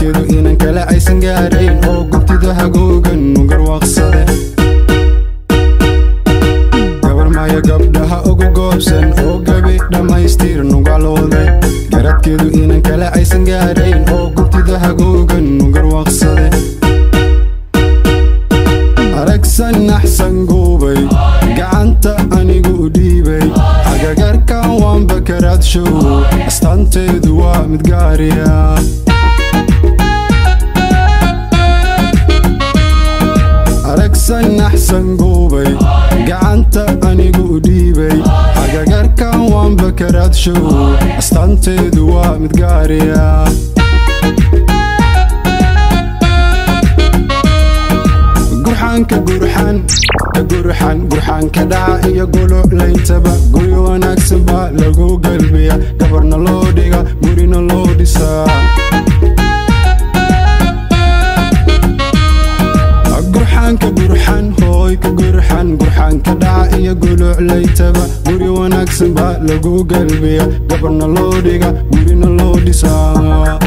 garadkeedu inan kale aysan gaarayn oo gubtida hagoogan nugarwaaqsade gabar maya gabdhaha ugu goobsan oo gabi dhammaystir nugalooda garadkeedu inan kale aysan gaarayn oo gubtida hagoogan nugarwaaqsade aragsan naxsan guubay gacanta anigu u dhiibay agagarkan waanba karaadshow astaanteedu waa mid gaariya aragsan naxsan guubay gacanta anigu u dhiibay agagarkan waanba karaadshow astaanteedu waa mid gaariya gurxaanka gurxan ka gurxan gurxaanka dhaca iyo guluclayntaba guryo wanaagsan baa lagu galbiya gabarna loo dhiga gurina loo dhisaa gurxaanka gurxan hooy ka gurxan gurxaanka dhaca iyo guluclayntaba guryo wanaagsan baa lagu galbiya gabarna loo dhiga gurina loo dhisaa